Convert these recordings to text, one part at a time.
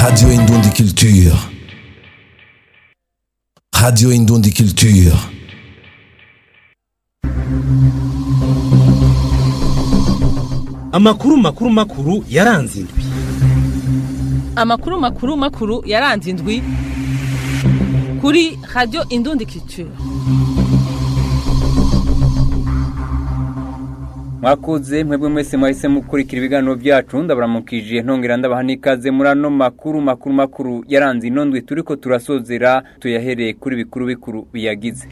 Radio Indundi Culture. Radio Indundi Culture. amakuru makuru makuru yaranze indwi amakuru makuru makuru yaranze indwi kuri radiyo indundi culture mwakoze mwebwe mwese mwahise mukurikira ibiganiro byacu ndabaramukije ntongera ndabaha n'ikaze muri ano makuru makuru makuru yaranze ino ndwi turiko turasozera tuyahereye kuri bikuru bikuru biyagize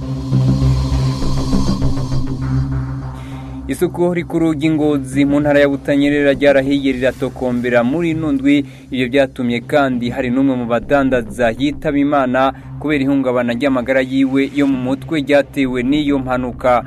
isuku rikuru ry'ingozi mu ntara ya butanyerera ryarahiye riratokombera muri ino ndwi ibyo byatumye kandi hari n'umwe mu badandaza yitaba imana kubera ihungabana ry'amagara yiwe yo mu mutwe ryatewe n'iyo mpanuka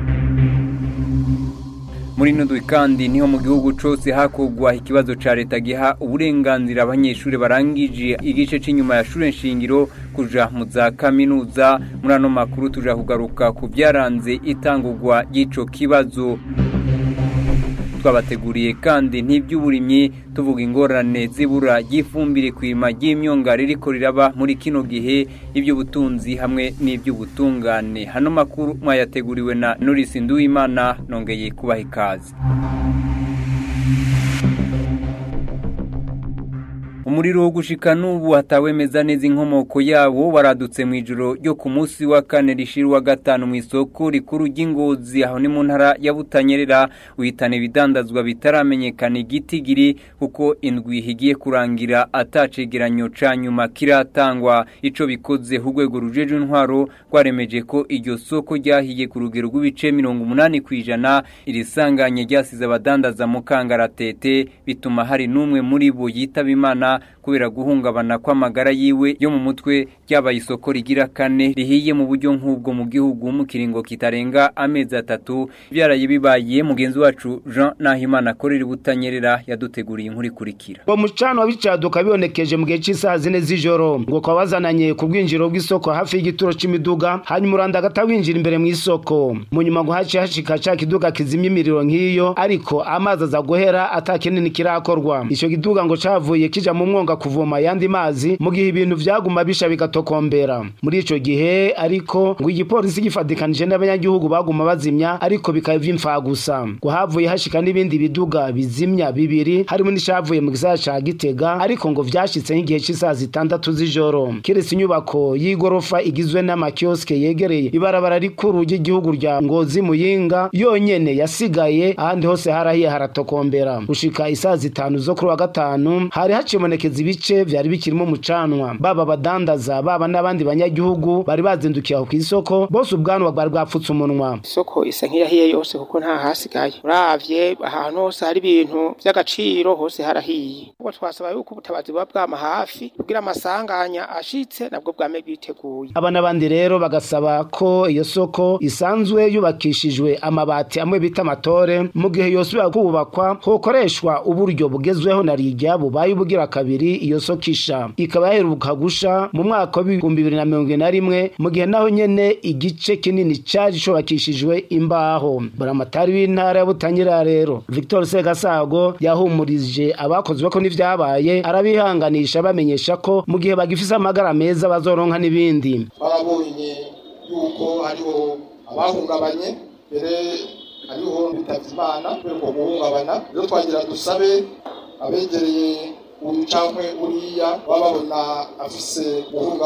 muri ino ndwi kandi niho mu gihugu cyose hakogwa ikibazo cya leta giha uburenganzira abanyeshuri barangije igice cy'inyuma ya shure nshingiro kuja mu za kaminuza muri ano makuru tuja kugaruka ku byaranze itangurwa ry'ico kibazo twabateguriye kandi n'iby'uburimyi tuvuga ingorane zibura ry'ifumbire ku irima ry'imyonga ririko riraba muri kino gihe iby'ubutunzi hamwe n'iby'ubutungane hano makuru mwayateguriwe na Norisi Nduwimana nongeye kubaha ikaze umuriro wo gushika n'ubu hatawemeza neza inkomoko yawo waradutse mu ijoro ryo ku munsi wa kane rishira wa gatanu mu isoko rikuru ry'ingozi aho ni mu ntara ya butanyerera uhitana ibidandazwa bitaramenyekana igitigiri kuko indwi higiye kurangira atacegeranyo ca nyuma kiratangwa ico bikoze urwego rujeje intwaro rwaremeje ko iryo soko ryahiye ku rugero rw'ibice mirongo umunani ku ijana iri sanganye ryasize abadandaza mu kangaratete bituma hari n'umwe muri bo yitaba imana kubera guhungabana kw'amagara yiwe yo mu mutwe ryabaye isoko rigira kane rihiye mu buryo nk'ubwo mu gihugu mu kiringo kitarenga amezi atatu byaraye bibaye mugenzi wacu Jean Nahimana akorera butanyerera yaduteguriye inkuru ikurikira uwo mucano w'icaduka bibonekeje mu gihe cy'isaha zine z'ijoro ngo kwa bazananye ku bwinjiro bw'isoko hafi y'igituro c'imiduga hanyuma uranda agata winjira imbere mu isoko mu nyuma ngo haciye hashika ca kiduga kizimya imiriro nk'iyo ariko amazi aza guhera ata kinini kirakorwa ico kiduga ngo cavuye kija mu mwonga kuvoma yandi mazi mu gihe ibintu vyaguma bisha bigatokombera muri ico gihe ariko ngo igipolisi gifadikanije n'abanyagihugu baguma bazimya ariko bikaba vy'imfa gusa ngo havuye hashika n'ibindi biduga bizimya bibiri harimo n'ishavuye mu gisagara ca Gitega ariko ngo vyashitse nk'igihe c'isaha zitandatu z'ijoro kiretse inyubako y'igorofa igizwe n'amakioske yegereye ibarabara rikuru ry'igihugu rya Ngozi Muyinga yonyene yasigaye ahandi hose harahiye haratokombera gushika isaha zitanu zo kuri wa gatanu hari hacibonekeza ibice vyari bikirimo umucanwa baba badandaza baba n'abandi banyagihugu bari bazindukiye aho kw'isoko bose ubwanwa bwari bwapfutse umunwa isoko isa nk'iyahiye yose kuko nta hasigaye uravye ahantu hose hari ibintu vy'agaciro hose harahiye ubwo twasaba yuko ubutabazi buba bwama hafi kugira amasanganya ashitse nabwo bwame bwiteguye aba n'abandi rero bagasaba ko iyo soko isanzwe yubakishijwe amabati amwe bita amatore mu gihe yosubira kubakwa hokoreshwa uburyo bugezweho na rijya bubaye ubugira kabiri iyo soko isha ikaba yaheruka gusha mu mwaka w'ibihumbi bibiri na mirongo ine na rimwe mu gihe naho nyene igice kinini cari cubakishijwe imbaho buramatari w'intara ya butanyerera rero victor segasago yahumurije abakozwe ko n'ivyabaye arabihanganisha bamenyesha ko mu gihe bagifise amagara meza bazoronka n'ibindi barabonye yuko hariho abahungabanye mbere hariho bitavye imana kubera uko guhungabana rero twagira dusabe abegereye uyu cankwe uriya baba babona afise guhungabana